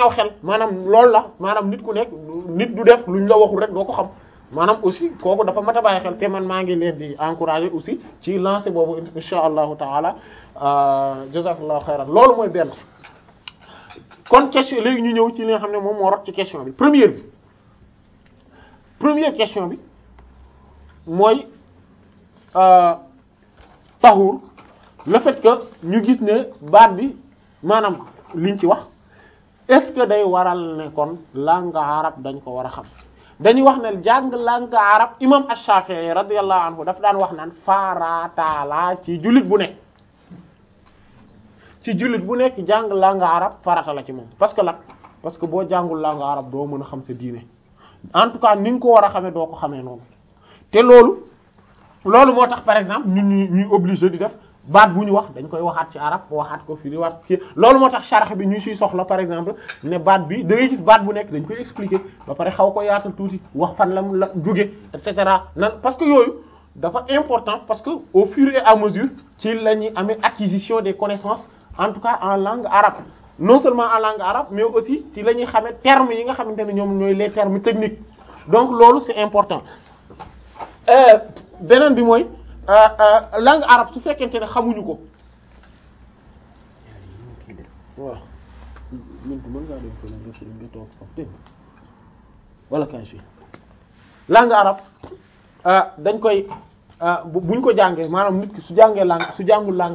aw xel maanaam loolu la maanaam nit ku nekk nit du def luñ la waxul rek doo ko xam maanaam aussi kooku dafa mat a bàyyi xel te man maa ngi leen di encourager aussi ci lancer boobu insha allahu taala jazakallahu xayran loolu mooy benn kon question léegi ñu ñëw ci li nga xam ne moom moo rot ci question bi première bi première question bi mooy tahur le fait que ñu gis ne baat bi maanaam liñ ci wax est-ce que day waral ne kon langue arabe dañ ko war a xam dañuy wax ne jàng langue arabe imam Ash-Shafi'i radiyallahu anhu daf daan wax naan farataala ci jullit bu nekk ci jullit bu nekk jàng langue arabe farata la ci moom parce que la parce que boo jàngul langue arabe doo mën a xam sa diine en tout cas ni nga ko war a xamee doo ko xamee noonu te loolu loolu moo tax par exemple ñun ñuy ñuy obligé di def baat bu ñu wax dañ koy waxaat ci arab waxaat ko firi waat kii loolu moo tax sharh bi ñu siy soxla par exemple ne baat bi da ngay gis baat bu nekk dañ koy expliquer ba pare xaw ko yaatal tuuti wax fan la la jóge et cetera nan parce que yooyu dafa important parce que au fur et à mesure ci la ñuy amee acquisition des connaissances en tout cas en langue arabe non seulement en langue arabe mais aussi ci la ñuy xamee termes yi nga xamante ne ñoom ñooy les termes techniques donc loolu c'est important beneen bi mooy langue arabe su fekkente ne xamuñu ko waaw mintu mën ngaa dem fële nga si nga toog foofu dégg wala kan si langue arabe dañ koy buñ ko jàngee maanaam nit ki su jàngee langue su jàngul langue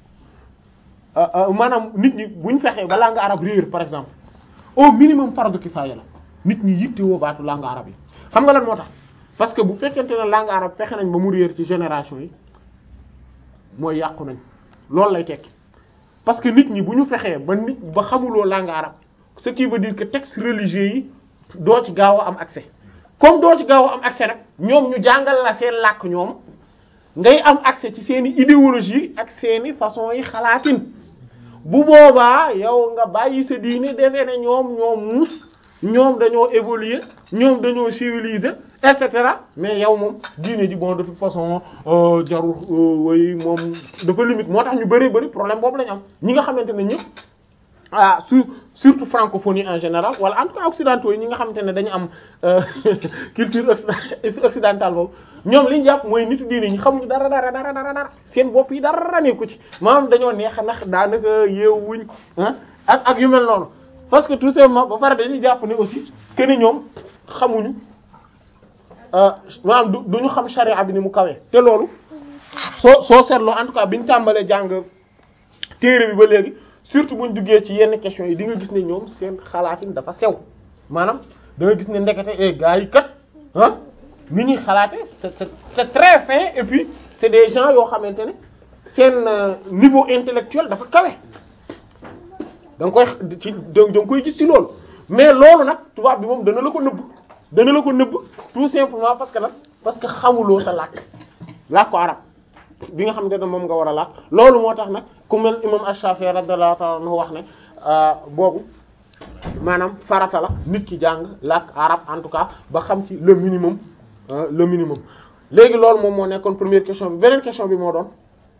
arabe maanaam nit ñi buñ fexee ba langue arabe réer par exemple au minimum fardu kifaaya la nit ñi yittewoo baatu langue arabe yi xam nga lan moo tax parce que bu fekkente ne langue arabe fexe nañ ba mu réer ci génération yi mooy yàqu nañ loolu lay tekki parce que nit ñi bu ñu fexee ba nit ba xamuloo langue arabe ce qui veut dire que textes religieux yi doo ci gaaw a am accès comme doo ci gaaw a am accès nag ñoom ñu jàngal la seen làkk ñoom ngay am accès ci seeni idéologie ak seeni façon yi xalaatin bu boobaa yow nga bàyyi sa diine defee ne ñoom ñoom muus ñoom dañoo évoluer ñoom dañoo civiliser et cetera mais yow moom diine ji bon de toute façon jarul way moom dafa limite moo tax ñu bari bari problème boobu lañu am ñi nga xamante ne ñëpp ah su surtout francophonie en général wala en tout cas occidentaux yi ñi nga xamante ne dañu am culture occidentale boobu ñoom li ñu jàpp mooy nitu diine ñi xamuñu dara dara dara dara dara seen bopp yi dara nekku ci maanaam dañoo neex ndax daanaka yeewuñ ah ak ak yu mel noonu parce que tout simplement ba pare dañuy jàpp ne aussi que ni ñoom xamuñu maanaam du duñu xam charia bi ni mu kawee te loolu soo soo seetloo en tout cas bi ñu tàmbalee jàng téere bi ba léegi surtout buñ duggee ci yenn questions yi di nga gis ne ñoom seen xalaatin dafa sew maanaam da nga gis ne ndekete e gars yi kat ah ni ñuy xalaate c'est c'est très fin et puis c'est des gens yoo xamante ne seen niveau intellectuel dafa kawe da nga koy ci da nga koy gis ci loolu mais loolu nag tubaab bi moom dana la ko nëbb dana la ko nëbb tout simplement parce que nag parce que xamuloo sa làkk làkk ko arab bi nga xamante ne moom nga war a làkk loolu moo tax nag ku mel imam Ash-Shafi'i radiyallahu ta'ala anhu wax ne boobu maanaam farata la nit ki jàng làkk arab en tout cas ba xam ci le minimum le minimum léegi loolu moom moo nekkoon première question bi beneen question bi moo doon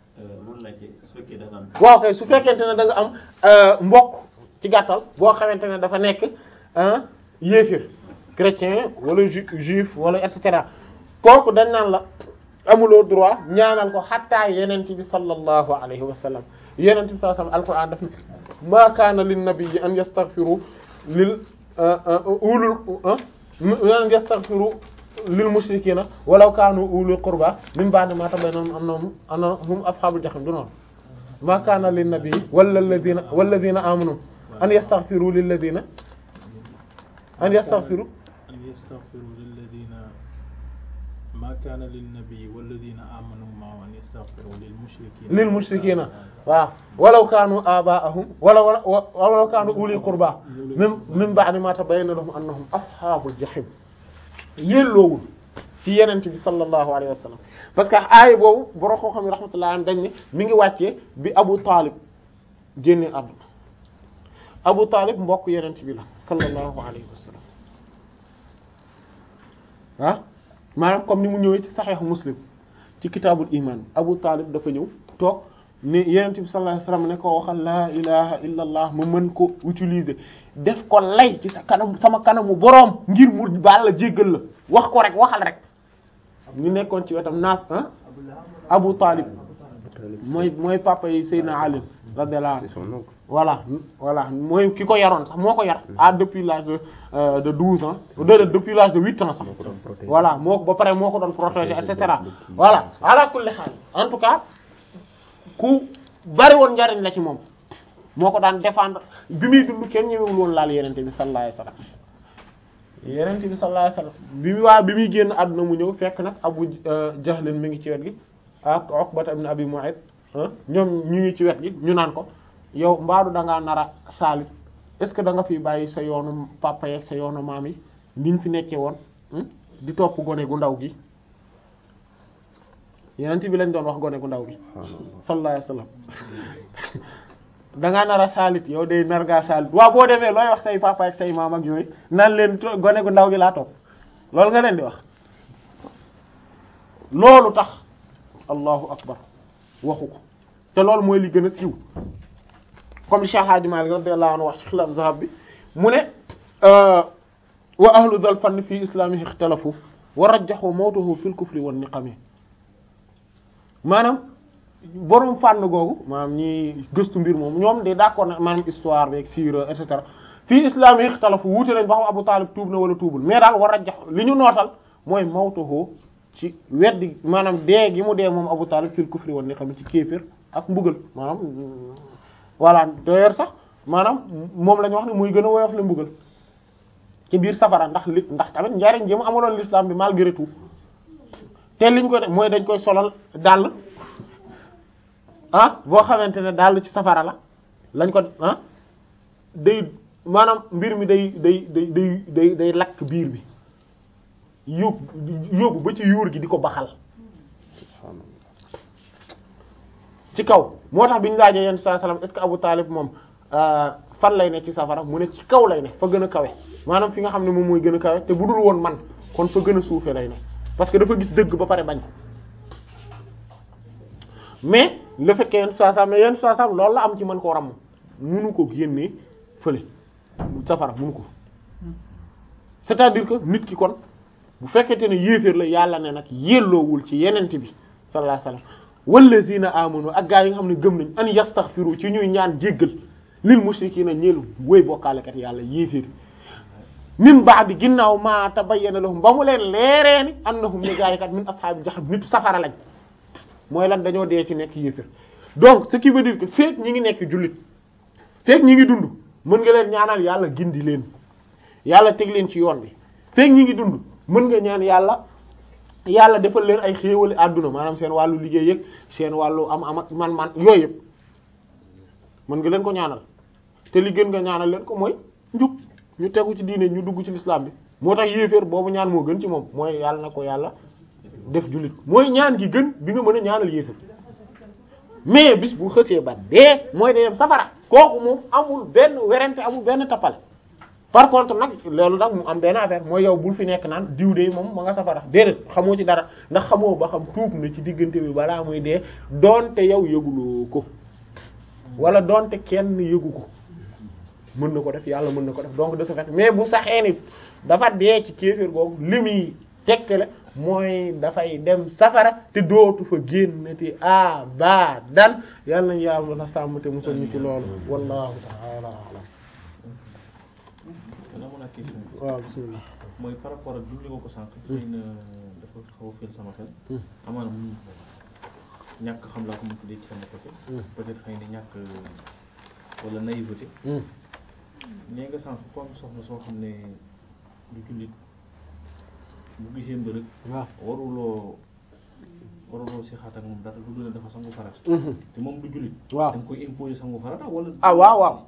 waaw kay su fekkente ne da nga am mbokk ci gàttal boo xamante ne dafa nekk yéefir chrétien wala juif wala et cetera kooku dañ naan la amuloo droit ñaanal ko xattaa yenente bi sallallahu alayhi wa sallam yenente bi sallallahu alayhi wa sallam alquran daf ne ma kaana lin nabiyyi an yastaghfiru lil ulul an yastaghfiru lil mushrikina walaw kaanu ulul qurba min ba'di ma tabayyana annahum annahum ashabul jahim du noonu ma kaana lin nabiyyi wala alladhina walladhina amanu an yastaghfiru lil ladina an yastaghfiru أن يستغفروا للذين ما كان للنبي والذين آمنوا معه أن يستغفروا للمشركين lil mushrikina waaw walaw kaanu abaahum wala walaw kaanu uli qurba min min ba'di ma tabayyana lahum annahum ashabul jahim yelloowul ci yenent bi sallallahu alayhi wa sallam parce que aaya boobu boroo koo xam ne rahmatullah am dañ ne mi ngi wàccee bi Abu Talib génne àdduna Abu Talib mbokk yenent bi la sallallahu alayhi wa sallam ah maanaam comme ni mu ñëwee ci Sahih Muslim ci kitaabul iman Abu Talib dafa ñëw toog ni yenent bi sallallahu alayhi wasallam ne ko waxal laa ilaha illa allah ma mën ko utiliser def ko lay ci sa kanam sama kanamu boroom ngir mu baal la jéggal la wax ko rek waxal rek ñu nekkoon ci wetam naas ah Abu Talib mooy mooy papa yi Seydina Ali radiyallahu anhu voilà voilà mooy ki ko yaroon sax moo ko yar ah depuis l'âge de euh, de douze ans de depuis l'âge de huit ans sax voilà moo ko ba pare moo ko doon protéger et cetera voilà ala kulli haal en tout cas ku bari woon njariñ la ci moom moo ko daan défendre bi muy dund kenn ñëwewul woon laal yenente bi sallallahu alayhi wasallam yenente bi sallallahu alayhi wasallam bi mu waa bi muy génn àdduna mu ñëw fekk nag Abu Jahlin mi ngi ci wet gi ak Uqbata ibn Abi Mu'ayt ñoom ñu ngi ci wet gi ñu naan ko yow mbaadu da ngaa nar a saalit est-ce que da nga fi bàyyi sa yoonu papa yeeg sa yoonu maam yi niñ fi nekkee woon di topp gone gu ndaw gi yenent bi lañ doon wax gone gu ndaw gi sallallahu alayhi wasallam da ngaa nar a saalit yow day nar ngaa saalit waaw boo demee looy wax say papa ak say maam ak yooyu naan leen gone gu ndaw gi laa topp loolu nga leen di wax loolu tax allahu akbar waxu ko te loolu mooy li gën a siiw comme li Cheikh Hadji Malick radiyallahu anhu wax ci xilaaf zahab bi mu ne wa ahlu dal fann fi islamihi ixtalafu wa rajjahu mawtahu fil kufri wan niqami maanaam borom fànn googu maanaam ñi gëstu mbir moom ñoom de d'accord na maanaam histoire beeg siira et cetera fii islam yi ixtalafu wuute nañ ba xam Abu Talib tuub na wala tuubul mais daal war a jax li ñu nootal mooy mawtahu ci weddi maanaam dee gi mu dee moom Abu Talib fil kufri woon ni xam ci kéefër ak mbugal maanaam voilà d'ailleurs sax maanaam moom la ñu wax ne muy gën a woyof la mbugal ci biir safara ndax li ndax tamit njariñ ji mu amaloon l'islam bi malgré tout te liñ ko def mooy dañ koy solal dàll ah boo xamante ne dàll ci safara la lañ ko ah day maanaam mbir mi day day day day day day lakk biir bi yóbbu yóbbu ba ci yuur gi di ko baxal ci kaw moo tax bi ñu laajee yenn saa salaam est-ce que Abu Talib moom fan lay ne ci safara mu ne ci kaw lay ne fa gën a kawe maanaam fi nga xam ne moom mooy gën a kawe te bu dul woon man kon fa gën a suufe lay ne parce que dafa gis dëgg ba pare bañ ko mais le fait que yenn saa salaam mais yenn saa salaam loolu la am ci mën koo ram munu ko génnee fële safara munu ko c'est-à-dire que nit ki kon bu fekkente ne yéeféer la yàlla ne nag yelloowul ci yenent bi sallallahu alayhi wasallam wallazina amanu ak gaa yi nga xam ne gëm nañ an yastaghfiru ci ñuy ñaan jéggal lil mushrikina ñeelu woy bokkaalekat yàlla yéeféer min ba'di ginnaaw ma tabayyana lahum ba mu leen leeree ni annahum ne gaa yi kat min ashaabi jahannam nitu safara lañ mooy lan dañoo dee ci nekk yéeféer donc ce qui veut dire que feek ñi ngi nekk jullit feek ñi ngi dund mën nga leen ñaanal yàlla gindi leen yàlla teg leen ci yoon bi feek ñi ngi dund mën nga ñaan yàlla yàlla defal leen ay xéewali àdduna maanaam seen wàllu liggéey yëg seen wàllu am am ak man man yooyu yëpp mën nga leen ko ñaanal te li gën nga ñaanal leen ko mooy njub ñu tegu ci diine ñu dugg ci l'islam bi moo tax yéeféer boobu ñaan moo gën ci moom mooy yàlla na ko yàlla def jullit mooy ñaan gi gën bi nga mën a ñaanal yéeféer mais bis bu xësee ba dee mooy day dem safara kooku moom amul benn werante amul benn tappale par contre nag loolu nag mu am benn affaire mooy yow bul fi nekk naan diw de moom ma nga safara déedéet xamoo ci dara ndax xamoo ba xam tuub na ci diggante bi balaa muy dee doonte yow yëguloo ko wala doonte kenn yëgu ko mën na ko def yàlla mën na ko def donc de ce fait mais bu saxee ni dafa dee ci kéeféer googu li muy tegtale mooy dafay dem safara te dootu fa génnati abadan yàlla nañu yàlla na sàmm te musal ñu ci loolu wallahu ta'ala a'lam dana mën a question waaw bismillah mooy par rapport ak junj nga ko sànq. xëy na dafa xaw a fël sama xel. amaana mu ñàkk xam laa ko mu tuddee ci sama côté. peut-être xëy na ñàkk wala naïveté. nee nga sànq comme soxna soo xam ne du jullit bu gisee mbërëg. waaw waruloo waruloo si xaat ak moom dara du dul dafa sangu farata. te moom du jullit. waaw da nga koy imposer sangu farata wala. ah waaw waaw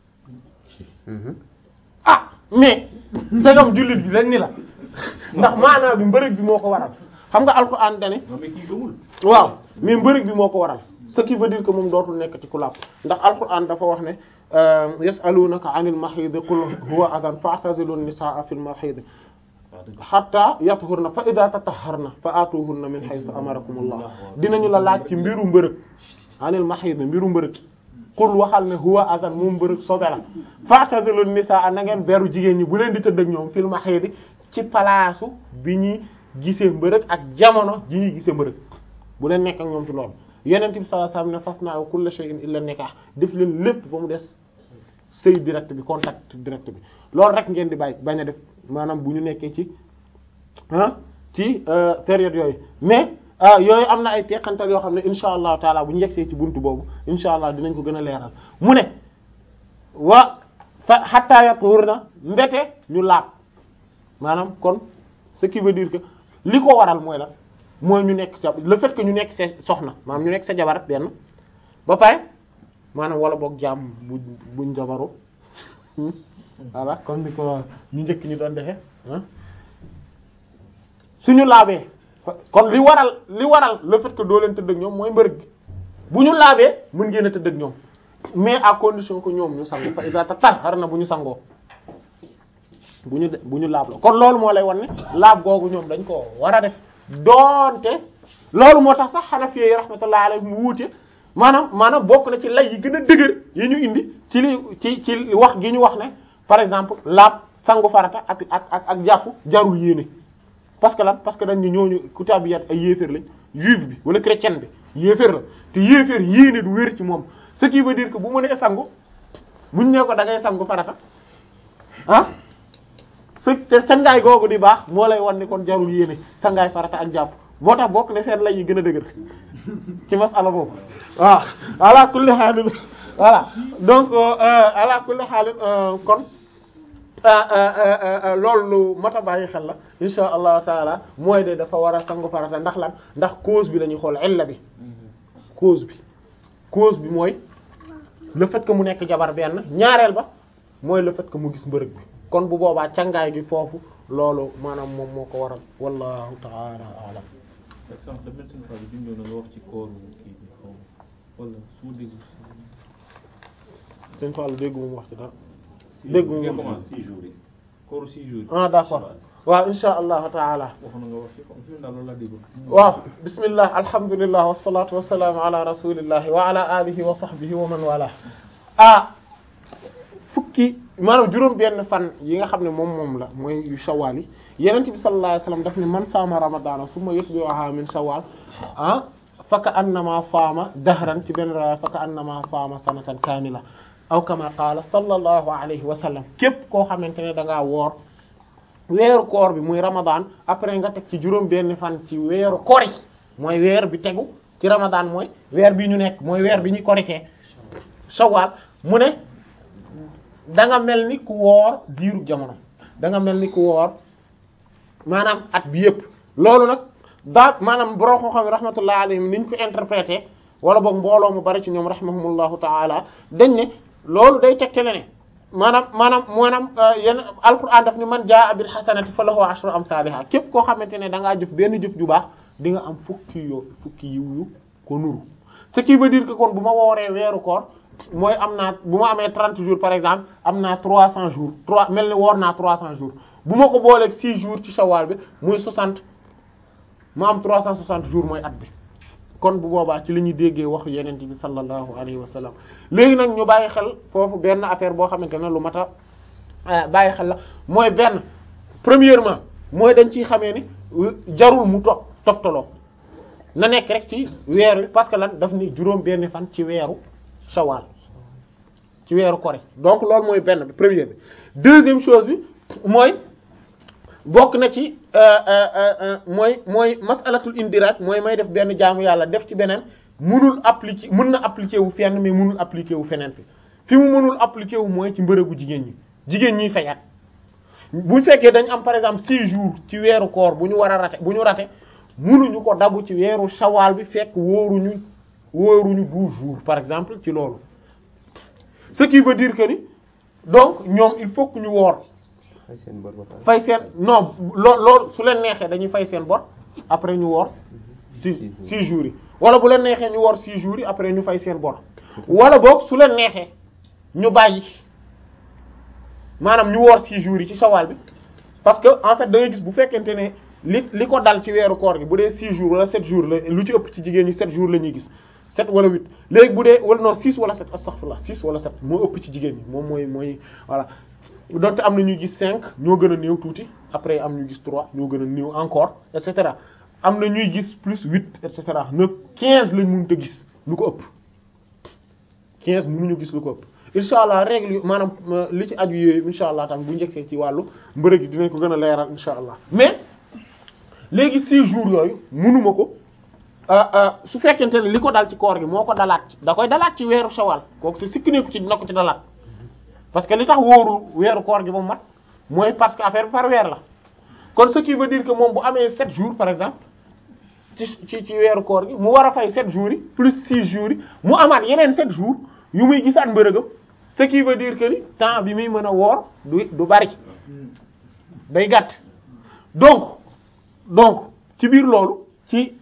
ah mais sagam jullit bi dañ ni la ndax maanaam bi mbërëg bi moo ko waral xam nga alxuraan dane non mais kii gëmul. waaw mais mbërëg bi moo ko waral ce qui veut dire que moom dootul nekk ci ku làpp ndax alxuraan dafa wax ne yasalunaka anil mahid qul huwa adan fa'tazilu nisaa fil mahid waaw dëgg hatta yathurna fa idha tatahharna fa atuhunna min haythu amarakumullah dinañu la laaj ci mbiru mbërëg anil mahid mbiru mbërëg qul waxal ne huwa azan moom mbërëg sobe la fa'tazilu nisaa na ngeen beru jigéen ñi bu leen di tëdd ak ñoom fil mahid ci palaasu bi ñuy gisee mbërëg ak jamono ji ñuy gisee mbërëg bu leen nekk ak ñoom ci loolu yonent bi sallallahu alayhi wasallam ne fasna'u kulla shay'in illa nikah def leen lépp ba mu des sëy direct bi contact direct bi loolu rek ngeen di bàyyi bañ a def maanaam bu ñu nekkee ci ah ci période yooyu mais yooyu am na ay teqantal yoo xam ne insha allahu taala bu ñu yegsee ci buntu boobu insha allah dinañ ko gën a leeral mu ne wa fa hatta yathurna mbete ñu laab maanaam kon ce qui veut dire que li ko waral mooy la mooy ñu nekk sa le fait que ñu nekk sa soxna maanaam ñu nekk sa jabar benn ba pare maanaam wala boog jaam bu buñ jabaru voilà comme ni ko ñu njëkk ñu doon defe ah suñu laabee kon li waral li waral le fait que doo leen tëdd ak ñoom mooy mbërëg gi bu ñu laabee mën ngeen a tëdd ak ñoom mais à condition que ñoom ñu sangu fa iza tatahharna bu ñu sangoo bu ñu bu ñu laab la kon loolu moo lay wan ne laab googu ñoom dañ ko war a def doonte loolu moo tax sax Hanafi yi rahmatullahi alayhim mu wuute maanaam maanaam bokk na ci lay yi gën a dëgër yi ñu indi ci li ci ci wax gi ñu wax ne par exemple laab sangu farata ak ak ak ak jàpp jarul yéene parce que lan parce que dañ ñu ñooñu kutaabiyat ay yéeféer lañ juif bi wala chrétien bi yéeféer la te yéeféer yéene du wér ci moom ce qui veut dire que bu mu nee sangu buñ ne ko da ngay sangu farata ah su te sangaay googu di baax moo lay wan ni kon jarul yéene sangaay farata ak jàpp moo tax bokk ne seen lay yi gën a dëgër ci masala boobu waaw ala kulli xaalin voilà donc ala kulli xaalin kon loolu lu mat a bàyyi xel la insha allahu taala mooy de dafa war a sangu farata ndax lan ndax cause bi lañuy xool illa bi cause bi cause bi mooy le fait que mu nekk jabar benn ñaareel ba mooy le fait que mu gis mbërëg bi kon bu boobaa cangaay gi foofu loolu maanaam moom moo ko waral wallahu taala alam par exemple le médecin Fall bi ñu doon wax ci kooru kii bi xaw ma wala su ma dégg sëñ Fall dégg mu wax ci dara dégg mu nga wax commencé six jours yi. kooru six jours yi ah d'accord waaw insha allahu taala waxoon na nga wax ci comme fi mu daal loolu laa déggoon waaw bismillah alhamdulillah wassalatu wassalamu ala rasulillahi wa ala alihi wa sahbihi wa man wala ah fukki maanaam juróom benn fan yi nga xam ne moom moom la mooy yu shawwal yi yenent bi sallallahu alayhi wasallam daf ne man saama ramadana summa yutbi'uha min shawwal ah faka annama saama dahran ci benn riwaaya faka annama saama sanatan kaamila aw kama qaala sallallahu alayhi wa sallam képp koo xamante ne da ngaa woor weeru koor bi muy ramadan après nga teg ci juróom benn fan ci weeru kori mooy weer bi tegu ci ramadan mooy weer bi ñu nekk mooy weer bi ñu koritee shawwal mu ne da nga mel ni ku woor diiru jamono da nga mel ni ku woor maanaam at bi yëpp loolu nag daa maanaam borom koo xam ne rahmatullah alayhim ni ñu ko interprété wala boog mbooloo mu bari ci ñoom rahimahumullahu taala dañ ne loolu day tegtale ne maanaam maanaam maanaam yenn alquran daf ni man jaa bil hasanati falahu ashru amsalha képp koo xamante ne da ngaa jëf benn jëf ju baax di nga am fukki yoo fukki yiw yu ko nuru ce qui veut dire que kon bu ma wooree weeru koor mooy am naa bu ma amee 30 jours par exemple am naa 300 jours 3 mel ni woor naa 300 jours bu ma ko booleeg 6 jours ci shawwal bi muy 60 ma am 360 jours mooy at bi kon bu boobaa ci li ñuy déggee wax yeneen bi sallallahu alayhi wa sallam léegi nag ñu bàyyi xel foofu benn affaire boo xamante ne lu mat a bàyyi xel la mooy benn premièrement mooy dañ ciy xamee ni jarul mu to toftaloo na nekk rek ci weer wi parce que lan daf ni juróom benn fan ci weeru shawwal ci weeru kori donc loolu mooy benn bi première bi deuxième chose bi mooy bokk na ci mooy mooy masalatul indirat mooy may def benn jaamu yàlla def ci beneen munul appliquer mën na appliquer wu fenn mais munul appliquer wu feneen fi fi mu mënul appliquer wu mooy ci mbërëgu jigéen ñi jigéen ñiy fayat bu fekkee dañ am par exemple six jours ci weeru koor bu ñu war a rate bu ñu rate munuñu ko dabu ci weeru shawal bi fekk wóoruñu wóoruñu douze jours par exemple ci loolu ce qui veut dire que ni donc ñoom il faut que ñu woor fay seen bor ba pare. fay seen non loo loolu su leen neexee dañuy fay seen bor après ñu woor six six jours yi wala bu leen neexee ñu woor six jours yi après ñu fay seen bor wala boog su leen neexee ñu bàyyi maanaam ñu woor six jours yi ci shawal bi parce que en fait da ngay gis bu fekkente ne li li ko dal ci weeru koor gi bu dee six jours wala sept jours la lu ci ëpp ci jigéen ñi sept jours la ñuy gis sept wala huit léegi bu dee wala non six wala sept astaghfirullah six wala sept moo ëpp ci jigéen ñi moom mooy mooy voilà donte am na ñuy gis cinq ñoo gën a néew tuuti après am ñu gis trois ñoo gën a néew encore et cetera am na ñuy gis plus huit et cetera neuf quinze lañ mënut a gis lu ko ëpp quinze mënuñu gis lu ko ëpp incha allah règle yu maanaam li ci aju yooyu incha allah tam bu njëkkee ci wàllu mbërëg yi dinañ ko gën a leeral incha allah mais léegi six jours yooyu mënuma ko su fekkente ne li ko dal ci koor gi moo ko dalaat da koy dalaat ci weeru shawal kooku si sikki neeku ci dina ko ci dalaat parce que li tax wóorul weeru koor gi ba mu mat mooy parce que affaire bi par weer la kon ce qui veut dire que moom bu amee sept jours par exemple ci ci ci weeru koor gi mu war a fay sept jours yi plus six jours yi mu amaat yeneen sept jours yu muy gisaat mbërëgam ce qui veut dire que ni temps bi muy mën a woor du du bari day gàtt donc donc ci biir loolu ci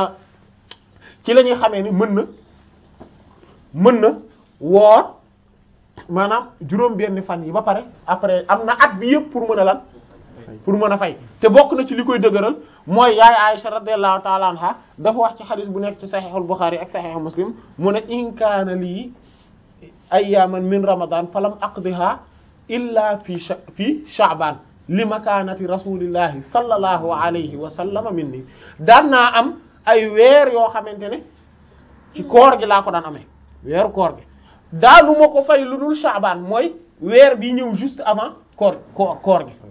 ci la ñuy xamee ni mën na mën na woor maanaam juróom benn fan yi ba pare après am na at bi yëpp pour mën a lan pour mën a fay te bokk na ci li koy dëgëral mooy yaay Aisha radiyallahu ta'ala anha dafa wax ci xadis bu nekk ci sahihul Bukhari ak sahih Muslim mu ne in kaana lii ayyaman min ramadan falam aqdiha illa fi fi sha'ban li makaanati rasulillahi sallallahu alayhi wa sallam minni daan naa am ay weer yoo xamante ne ci koor gi laa ko daan amee weeru koor gi daanu ma ko fay lu dul sha'ban mooy weer bi ñëw juste avant koor koor koor gi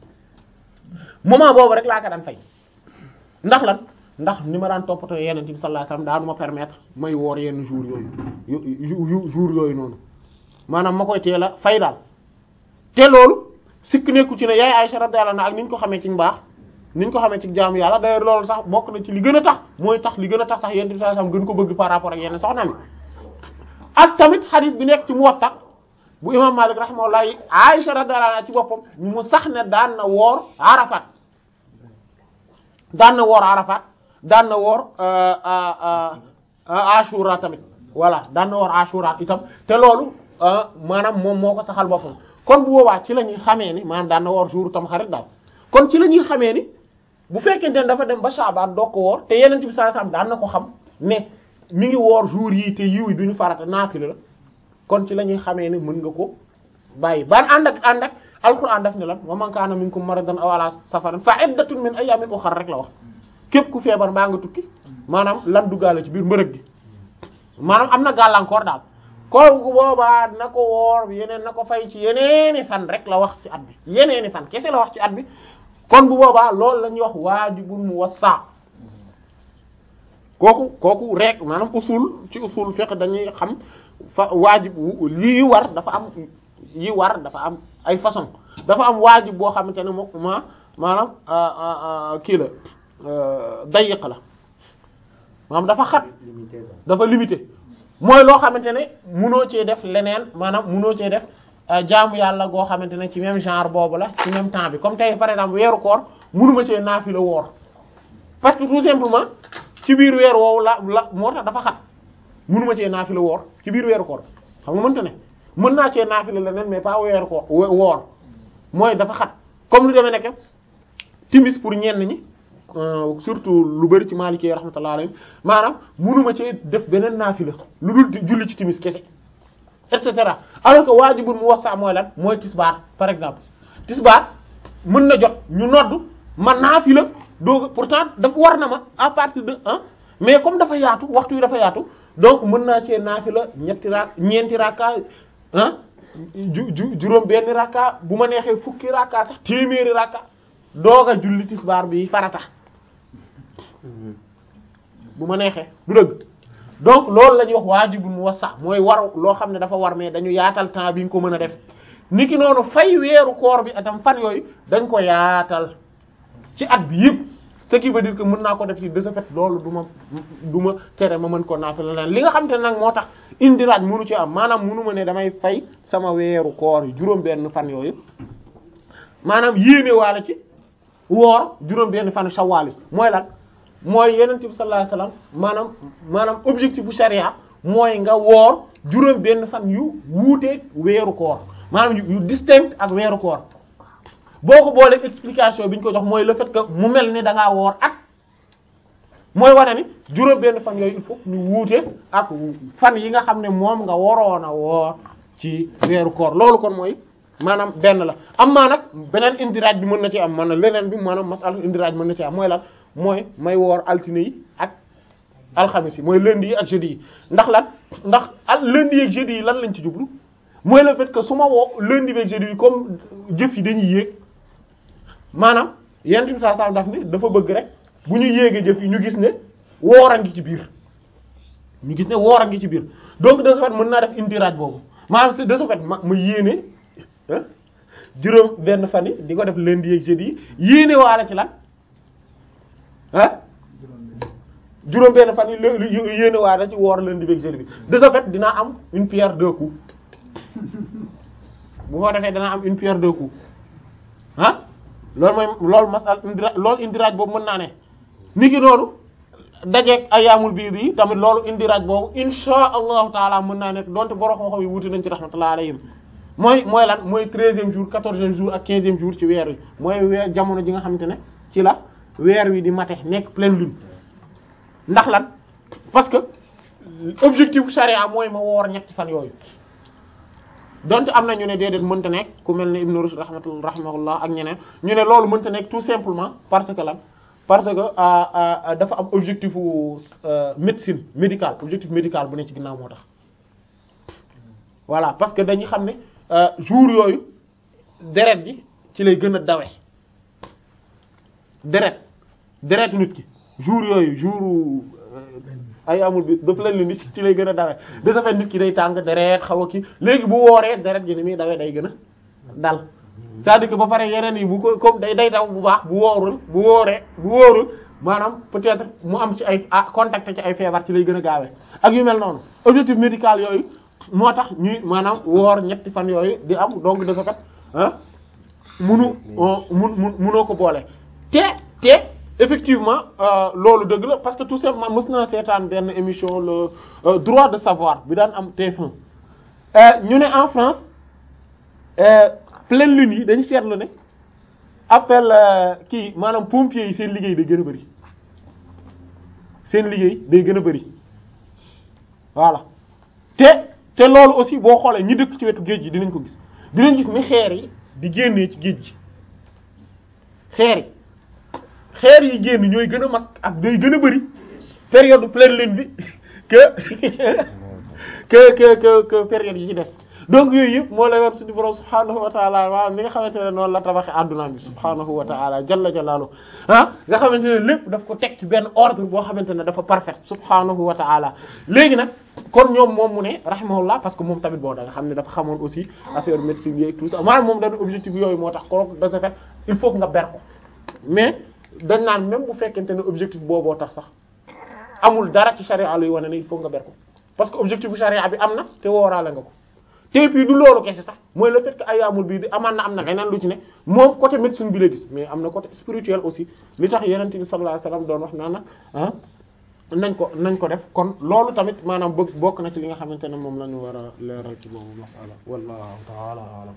moment boobu rek laa ko daan fay ndax lan ndax ni ma daan toppatoo yeneen bi sallallahu alayhi wasallam daanu ma permettre may woor yenn jour yooyu yu jour yooyu noonu maanaam ma koy teel a fay daal te loolu sikk nekku ci ne yaay Aisha radiyallahu anha ak ni ñu ko xamee ci mbaax ni ñu ko xamee ci jaamu yàlla d'ailleurs loolu sax bokk na ci li gën a tax mooy tax li gën a tax sax yeneen bi sallallahu alayhi wasallam gën ko bëgg par rapport ak yenn soxna mi ak tamit hadith bi nekk ci Muwatta bu imam Malik rahimahullah Aisha radiyallahu anha ci boppam mu sax ne daan na woor Arafat daan na woor Arafat daan na woor Ashura tamit voilà daan na woor Ashura itam te loolu maanaam moom moo ko saxal boppam kon bu boobaa ci la ñuy xamee ni maanaam daan na woor jour tam xarit daal kon ci la ñuy xamee ni bu fekkente ne dafa dem ba Shaaban doo ko woor te yeneen bi sallallahu alayhi wasallam daan na ko xam ne mi ngi woor jour yii te yiw yi duñu farata naafila la kon ci la ñuy xamee ni mën nga ko bàyyi ban ànd ak ànd ak alquran daf ne lan wa man kaana minkum maridan aw ala safarin fa iddatun min ayyamin ukhra rek la wax képp ku feebar mbaa nga tukki maanaam lan duggaale ci biir mbërëg gi maanaam am na gàllankoor daal kooku boobaa na ko woor yeneen na ko fay ci yeneeni fan rek la wax ci at bi yeneeni fan kese la wax ci at bi kon bu boobaa loolu la ñuy wax waajibun muwassa kooku kooku rek maanaam usul ci usul fiqh dañuy xam fa waajib lii war dafa am yi war dafa am ay façon dafa am waajib boo xamante ne moom ma maanaam kii la dayiq la maanaam dafa xat dafa limité mooy loo xamante ne munoo cee def leneen maanaam munoo cee def jaamu yàlla goo xamante ne ci même genre boobu la ci même temps bi comme tey par exemple weeru koor munuma cee naafila woor parce que tout simplement ci biir weer woowu la la moo tax dafa xat munuma cee naafila woor ci biir weeru koor xam nga mënta ne mën naa cee naafila leneen mais pas weeru koor woor mooy dafa xat comme lu demee nekk timis pour ñenn ñi surtout lu bari ci Maliki rahmatullahi alayhi maanaam munuma cee def beneen naafila lu dul julli ci timis kese et cetera alors que waajibul mu wasa mooy lan mooy tisbaar par exemple tisbaar mën na jot ñu nodd ma naafila doog pourtant dafa war na ma à partir de ah mais comme dafa yaatu waxtu wi dafa yaatu donc mën naa cee naafila ñetti ra ñeenti rakka ah ju ju juróom benn rakka bu ma neexee fukki rakka sax téeméeri rakka doog a julli tisbaar bi farata bu ma neexee du dëgg donc loolu la ñuy wax waajibul mu wasa mooy war loo xam ne dafa war mais dañu yaatal temps bi nga ko mën a def niki noonu fay weeru koor bi atam fan yooyu dañ ko yaatal ci at bi yëpp ce qui veut dire que mën naa ko def ci de ce fait loolu du ma du ma tere ma mën ko naafila leen li nga xam te nag moo tax indiraaj mënu ci am maanaam mënu ma ne damay fay sama weeru koor yi juróom benn fan yooyu maanaam yéene waala ci woor juróom benn fan shawwal yi mooy lan mooy yonent bi sallallahu alayhi wasallam maanaam maanaam objectif bu sharia mooy nga woor juróom benn fan yu wuuteeg weeru koor maanaam yu distinct ak weeru koor boo ko boolee explication bi ñu ko jox mooy le fait que mu mel ni da ngaa woor at mooy wane ni juróom benn fan yooyu il faut ñu wuute ak fan yi nga xam ne moom nga waroon a woor ci weeru koor loolu kon mooy maanaam benn la am maa nag beneen indiraaj bi mën na ci am maanaam leneen bi maanaam masal indiraaj mën na ci am mooy lan mooy may woor altine yi ak alxamis yi mooy lundi yi ak jeudi yi ndax lan ndax al lundi yi ak jeudi yi lan lañ ci jublu mooy le fait que su ma woo lundi bi ak jeudi yi comme jëf yi dañuy yéeg maanaam yenn saa saa daf ni dafa bëgg rek bu ñu yéegee jëf yi ñu gis ne woor a ngi ci biir ñu gis ne woor a ngi ci biir donc de ce fait mën naa def indiraaj boobu maanaam c'est de ce fait ma ma yéene ah juróom benn fan yi di ko def lundi ak jeudi yi yéene waale ci lan ah juróom benn fan yi l yéene waale ci woor lundi ak jeudi bi de ce fait dinaa am une pierre deux coups bu ko defee danaa am une pierre deux coups ah loolu mooy loolu masal indira loolu indiraaj boobu mën naa ne ni ki noonu dajeeg ayaamul biir yi tamit loolu indiraaj boobu insha allahu taala mën naa nekk donte borom xam-xam yi wuute nañ ci rahmatullahi alayhim mooy mooy lan mooy treizième jour quatorzième jour ak quinzième jour ci weer wi mooy weer jamono ji nga xamante ne ci la weer wi di mate nekk pleine lune ndax lan parce que objectif charia mooy ma woor ñetti fan yooyu donte am na ñu ne déedéet mënta nekk ku mel ne Ibn Rushd rahmatullah rahmatullah ak ñeneen ñu ne loolu mënta nekk tout simplement parce que lan parce que dafa am objectif médecine médical objectif médical bu ne ci ginnaaw moo tax voilà parce que dañu xam ne jour yooyu deret ji ci lay gën a dawe deret deret nit ki jour yooyu jour ay amul bi dafa leen ni ci lay gën a dawe de ce fait nit ki day tàng deret xaw a kii léegi bu wooree deret ji ni muy dawee day gën a dal c'est-à-dire que ba pare yeneen yi bu ko comme day day daw bu baax bu woorul bu wooree bu wóorul maanaam peut-être mu am ci ay ah contact ci ay feebar ci lay gën a gaawee ak yu mel noonu objectif médical yooyu moo tax ñuy maanaam woor ñetti fan yooyu di am donc de ce fait ah munu mun mun munoo ko boole te te effectivement loolu dëgg la parce que tout simplement mës naa seetaan benn émission le droit de savoir bi daan am TF1 ñu ne en France pleine lune yi dañu seetlu ne appel kii maanaam pompiers yi seen liggéey day gën a bari seen liggéey day gën a bari voilà te te loolu aussi boo xoolee ñi dëkk ci wetu géej gi dinañ ko gis dinañ gis ni xeer yi di génnee ci géej gi xeer yi xeer yi génn ñooy gën a mag ak day gën a bari période pleine lune bi que que que que que période yi ci des donc yooyu yëpp moo lay war suñu borom subhaanahu wa taala waaw mi nga xamante ne noonu la tabaxee adduna bi subhaanahu wa taala jalla jalaalu ah nga xamante ne lépp daf ko teg ci benn ordre boo xamante ne dafa parfait subhaanahu wa taala léegi nag kon ñoom moom mu ne rahimahullah parce que moom tamit boo da nga xam ne dafa xamoon aussi affaire médecine yi tout ça maanaam moom dañu objectif yooyu moo tax ko de ce fait il faut que nga ber ko mais dañ naan même bu fekkente ne objectif booboo tax sax amul dara ci charia luy wane ne il faut nga ber ko parce que objectif bu charia bi am na te wooraale nga ko te puis du loolu kese sax mooy le fait que ayaamul bii di amaan na am na leneen lu ci ne moom côté médecine bi la gis mais am na côté spirituel aussi li tax yonent bi sallallahu alayhi wasallam doon wax naan na ah nañ ko nañ ko def kon loolu tamit maanaam bëgg bokk na ci li nga xamante ne moom la ñu war a leeral ci boobu masala wallahu ta'ala a'lam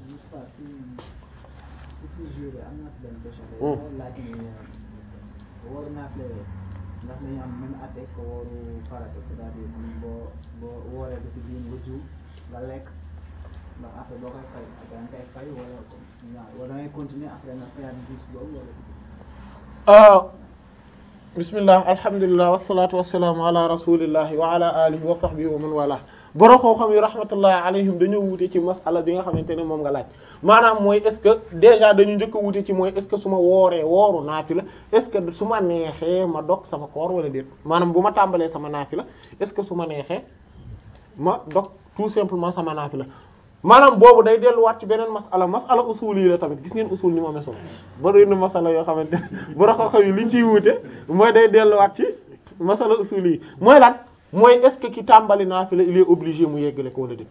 ndax dañu am même atte ko wooru farata c'est-à-dire am boo boo wooree ba ci biir nga juum nga lekk ndax après boo koy fay da nga koy fay wala wala da ngay continuer après nga fayaat bis boobu wala bismillah alhamdulillah wassalatu wassalamu ala rasulillahi wa ala alihi wa sahbihi wa man wala borom xam-xam yi rahmatullahi alayhim dañoo wute ci masala bi nga xamante ne moom nga laaj maanaam mooy est-ce que déjà dañu njëkk a wute ci mooy est-ce que su ma wooree wooru naafila est-ce que su ma neexee ma dog sama koor wala déet maanaam bu ma tàmbalee sama naafila est-ce que su ma neexee ma dog tout simplement sama naafila maanaam boobu day delluwaat ci beneen masala masala usul yi la tamit gis ngeen usul ni mu amee solo bari na masala yoo xamante ne borom xam-xam yi liñ ciy wute mooy day delluwaat ci masala usul yi mooy lan mooy est-ce que ki tàmbali naafila il est obligé mu yeggale ko wala déet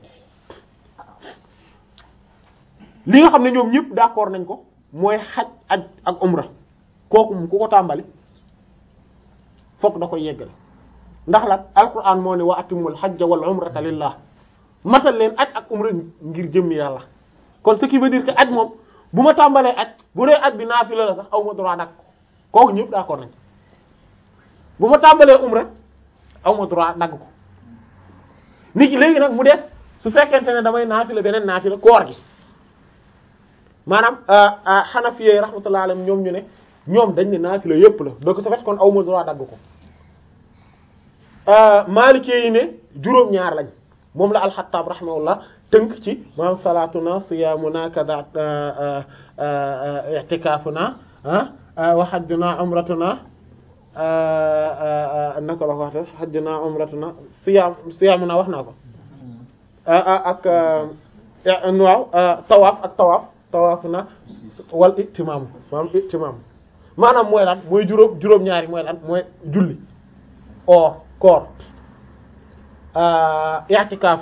li nga xam ne ñoom ñëpp d'accord nañ ko mooy xaj aj ak umra kooku mu ku ko tàmbali fokk da koy yeggale ndax la alquran moo ne wa atimul hajja wal umrata lillah matal leen aj ak umra ngir jëmmi yàlla kon ce qui veut dire que aj moom bu ma tàmbalee aj bu dee aj bi naafila la sax aw ma droit dak kooku ñëpp d'accord nañ bu ma tàmbalee umra aw ma droit dagg ko nit ki léegi nag mu des su fekkente ne damay naafila beneen naafila koor gi maanaam xanafiyee rahmatullah alayhim ñoom ñu ne ñoom dañ ne naafila yépp la donc su fait kon aw ma droit dagg ko maalikee yi ne juróom-ñaar lañ moom la alxattaab rahimahullah tënk ci maanaam salaatuna siyaamuna kada i'tikaafuna wa hajjuna umratuna naka la ko waxte hajjuna umratuna siyaam siyaamuna wax naa ko ak waaw tawaaf ak tawaaf tawaafuna wal itimaam maanaam itimaam maanaam mooy lan mooy juróom juróom-ñaari mooy lan mooy julli oor koor i'tikaaf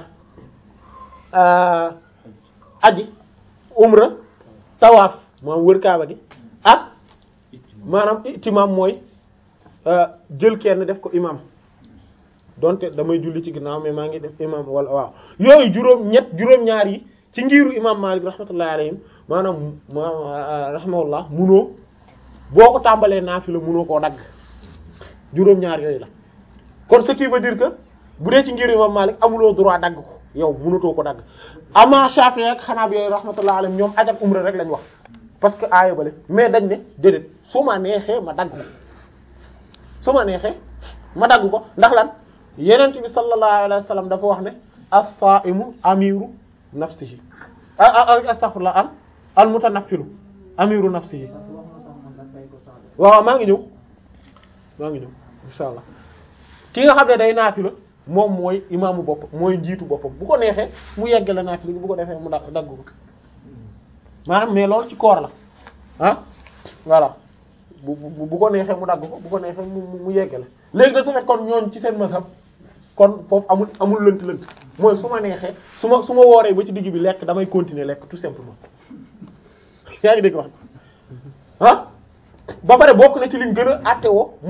aji umra tawaaf maanaam wër kaaba gi ak maanaam itimaam mooy jël kenn def ko imam donte damay julli ci ginnaaw mais maa ngi def imam wala waaw yooyu juróom ñett juróom-ñaar yi ci ngiiru imam Malik rahmatullahi alayhim maanaam ma rahimahullah munoo boo ko tàmbalee naafila munoo koo dagg juróom-ñaar yooyu la kon ce qui veut dire que bu dee ci ngiiru imam Malik amuloo droit dagg ko yow munatoo ko dagg ama Shafi'i ak xanaa bi yooyu rahmatullahi alayhim ñoom aj ak umra rek lañ wax parce que aaya bale mais dañ ne déedéet su ma neexee ma dagg ko su ma neexee ma dagg ko ndax lan yenent bi sallallahu alayhi wa sallam dafa wax ne as-sa'imu amiru nafsihi astaghfirullah al al mutanaffilu amiru nafsihi parce que wax na sax man dañ fay ko sax waaw maa ngi ñëw maa ngi ñëw insha allah ki nga xam ne day naafila moom mooy imaamu bopp mooy njiitu boppam bu ko neexee mu yeggale naafila gi bu ko defee mu dagg dagg ko maanaam mais loolu ci koor la ah voilà bu bu bu ko neexee mu dagg ko bu ko neexee mu mu yeggale léegi da su fait kon ñooñ ci seen mazhab kon foofu amul amul lënt lënt mooy su ma neexee su ma su ma wooree ba ci digg bi lekk damay continuer lekk tout simplement yaa ngi dégg wax ah ba pare bokk na ci liñ gën a àtte woo